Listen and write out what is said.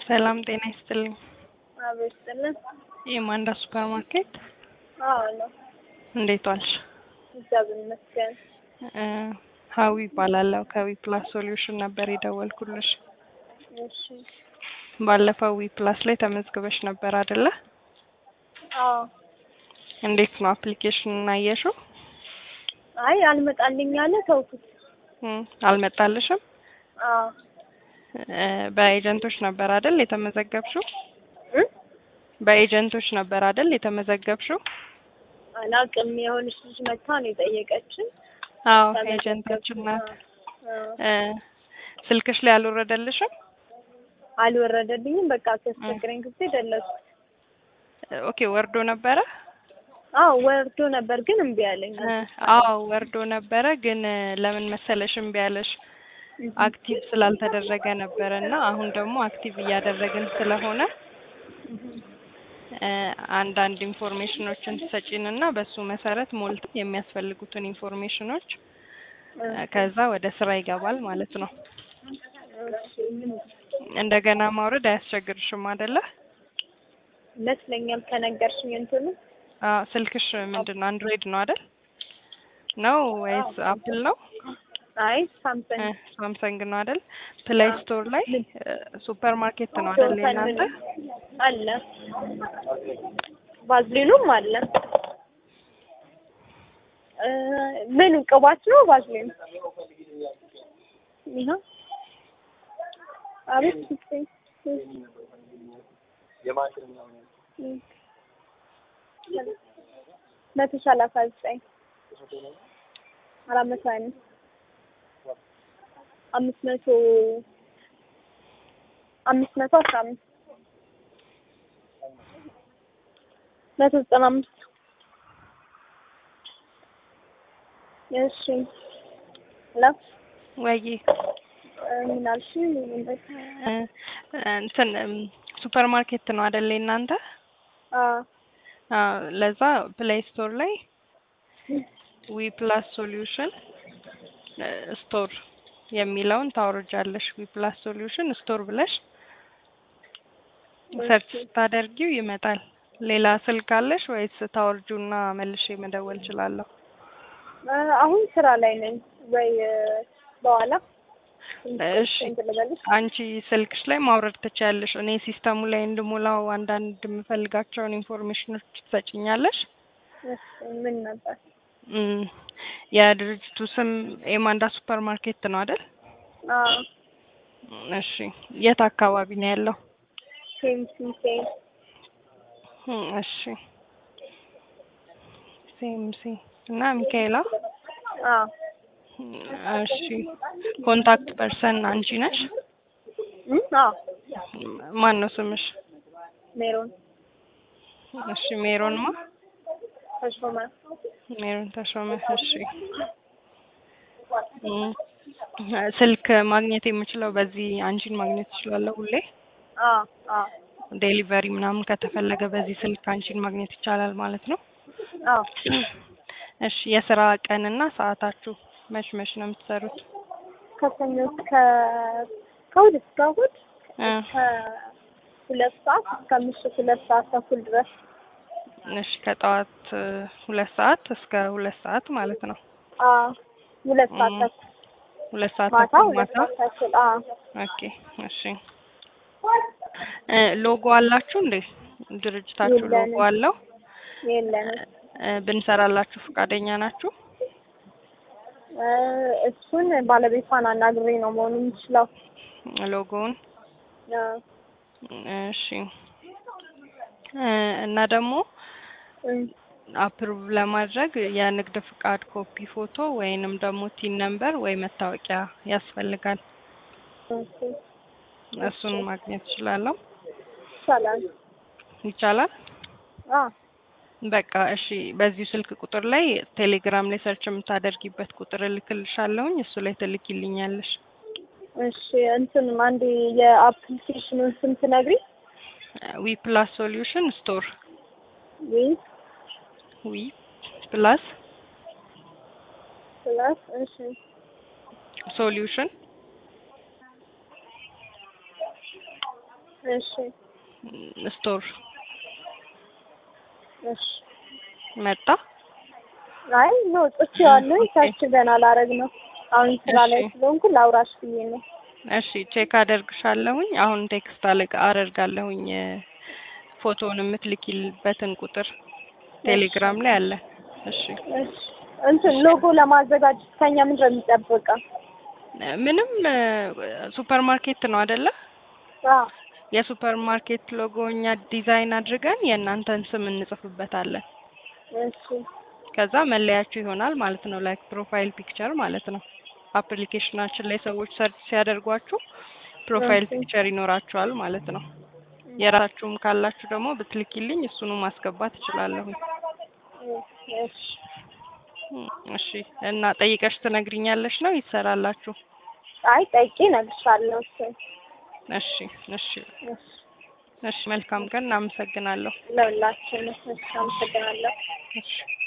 ሰላም ጤና ይስጥልኝ። አቤት ይስጥልን። የማንዳ ሱፐር ማርኬት አዎ ነው። እንዴት ዋልሽ? እግዚአብሔር ይመስገን። እ ሀዊ ይባላለሁ ከዊ ፕላስ ሶሉሽን ነበር የደወልኩልሽ። እሺ። ባለፈው ዊ ፕላስ ላይ ተመዝግበሽ ነበር አይደለ? አዎ። እንዴት ነው አፕሊኬሽኑን አየሽው? አይ አልመጣልኝ አለ ተውኩት። እም፣ አልመጣልሽም? አዎ። እ በኤጀንቶች ነበር አይደል የተመዘገብሽው? እ በኤጀንቶች ነበር አይደል የተመዘገብሽው? አላውቅም። የሆነች ልጅ መታ ነው የጠየቀችን። አዎ ተመዘገብኩ። ኤጀንታችን ናት። አዎ። እ ስልክሽ ላይ አልወረደልሽም? አልወረደልኝም። በቃ ሲያስቸግረኝ ጊዜ ደለሱ። ኦኬ ወርዶ ነበረ? አዎ ወርዶ ነበር ግን እምቢ አለኝ። እ አዎ ወርዶ ነበረ ግን እ ለምን መሰለሽ እምቢ ያለሽ አክቲቭ ስላልተደረገ ነበረ እና አሁን ደግሞ አክቲቭ እያደረግን ስለሆነ እ አንዳንድ ኢንፎርሜሽኖችን ትሰጪን እና በሱ መሰረት ሞልተን የሚያስፈልጉትን ኢንፎርሜሽኖች እ ከዛ ወደ ስራ ይገባል ማለት ነው። እንደገና ማውረድ አያስቸግርሽም አይደለ? ይመስለኛል ከነገርሽኝ እንትኑ አዎ ስልክሽ ምንድን ነው አንድሮይድ ነው አይደል? ነው ወይስ አፕል ነው? አይ እ ሳምሰንግ ሳምሰንግ ነው አይደል? ፕሌይ ስቶር ላይ ሱፐር ማርኬት ነው አይደል የእናንተ? አለ ቫዝሊኑም አለ። እ ምን ቅባት ነው ቫዝሊን? ይኸው አቤት ስጠኝ። መቶ ሰላሳ ዘጠኝ አራት መቶ ሀያ አምስት አምስት መቶ አምስት መቶ አስራ አምስት መቶ ዘጠና አምስት እሺ ላ ወይ ምን አልሽኝ? እ እንትን እም ሱፐር ማርኬት ነው አይደል የእናንተ? አዎ አዎ ለዛ ፕሌይ ስቶር ላይ ዊ ፕላስ ሶሉሽን ስቶር የሚለውን ታወርጃለሽ። ዊ ፕላስ ሶሉሽን ስቶር ብለሽ ሰርች ስታደርጊው ይመጣል። ሌላ ስልክ አለሽ ወይስ ታወርጁና መልሼ መደወል እችላለሁ? እ አሁን ስራ ላይ ነኝ ወይ እ በኋላ እሺ እንትን ልበልሽ? አንቺ ስልክሽ ላይ ማውረድ ትችያለሽ። እኔ ሲስተሙ ላይ እንድሞላው አንዳንድ የምፈልጋቸውን ኢንፎርሜሽኖች ትሰጭኛለሽ? እሺ ምን ነበር? እም የድርጅቱ ስም ኤማንዳ ሱፐር ማርኬት ነው አይደል? አዎ እሺ የት አካባቢ ነው ያለው? ሴምሲ ሴም እም እሺ ሴምሲ እና ሚካኤላ አዎ እሺ ኮንታክት ፐርሰን አንቺ ነሽ? እም አዎ ማን ነው ስምሽ? ሜሮን እሺ ሜሮንማ ተሾመ ሜሮን ተሾመ። እሺ እም ስልክ ማግኘት የምችለው በዚህ አንቺን ማግኘት እችላለሁ ሁሌ? አዎ አዎ ዴሊቨሪ ምናምን ከተፈለገ በዚህ ስልክ አንቺን ማግኘት ይቻላል ማለት ነው? አዎ እሺ የስራ ቀንና ሰዓታችሁ መች መች ነው የምትሰሩት? ከሰኞ እስከ ከእሑድ እስከ እሑድ እ ከሁለት ሰዓት እስከ ምሽት ሁለት ሰዓት ተኩል ድረስ እሺ ከጠዋት እ ሁለት ሰዓት እስከ ሁለት ሰዓት ማለት ነው። አዎ ሁለት ሰዓት እም ተኩል ሁለት ሰዓት ማታ ተኩል ሁለት ማታ ሰዓት ተኩል አዎ ኦኬ እሺ እ ሎጎ አላችሁ እንዴ? ድርጅታችሁ ሎጎ የለንም። አለው? የለንም እ ብንሰራላችሁ ፈቃደኛ ናችሁ? እ እሱን ባለቤቷን አናግሬ ነው መሆኑ የምችለው። ሎጎውን አዎ እሺ እ እና ደግሞ እም አፕሩቭ ለማድረግ የንግድ ፍቃድ ኮፒ ፎቶ ወይንም ደግሞ ቲን ነምበር ወይ መታወቂያ ያስፈልጋል። ኦኬ እሱን ማግኘት እችላለሁ? ይቻላል። ይቻላል? አዎ በቃ እሺ በዚሁ ስልክ ቁጥር ላይ ቴሌግራም ላይ ሰርች የምታደርጊበት ቁጥር እልክልሻለሁኝ እሱ ላይ ትልኪልኛለሽ። እሺ እንትን አንዴ የአፕሊኬሽኑን ስም ትነግሪኝ? ዊ ፕላስ ሶሉሽን ስቶር ዊ ዊ ፕላስ ፕላስ እሺ ሶሉሽን እሺ ስቶር እሺ መጣ። አይ ኖ ጽፌዋለሁ። ኦኬ። ሰርች ገና ላረግ ነው። አሁን ስራ ላይ እሺ። ስለሆንኩ ላውራሽ ብዬ ነው። እሺ ቼክ አደርግሻለሁኝ። አሁን ቴክስት አለቅ አደርጋለሁኝ እ፣ ፎቶውን የምትልኪልበትን ቁጥር ቴሌግራም ላይ አለ። እሺ እሺ እንትን ሎጎ ለማዘጋጀት ከኛ ምንድን ነው የሚጠበቀው? እ፣ ምንም እ፣ ሱፐር ማርኬት ነው አይደለ? አዎ የሱፐር ማርኬት ሎጎ እኛ ዲዛይን አድርገን የእናንተን ስም እንጽፍበታለን። እሺ ከዛ መለያችሁ ይሆናል ማለት ነው። ላይክ ፕሮፋይል ፒክቸር ማለት ነው። አፕሊኬሽናችን ላይ ሰዎች ሰርች ሲያደርጓችሁ ፕሮፋይል ኦኬ። ፒክቸር ይኖራችኋል ማለት ነው። የራሳችሁም ካላችሁ ደግሞ ብትልኪልኝ እሱኑ ማስገባት እችላለሁ። እሺ እሺ እና ጠይቀሽ ትነግሪኛለሽ ነው ይሰራላችሁ? አይ ጠይቄ እነግርሻለሁ። እሺ እሺ እሺ እሺ እሺ መልካም ቀን። እናመሰግናለሁ። ለሁላችንም እሺ አመሰግናለሁ። እሺ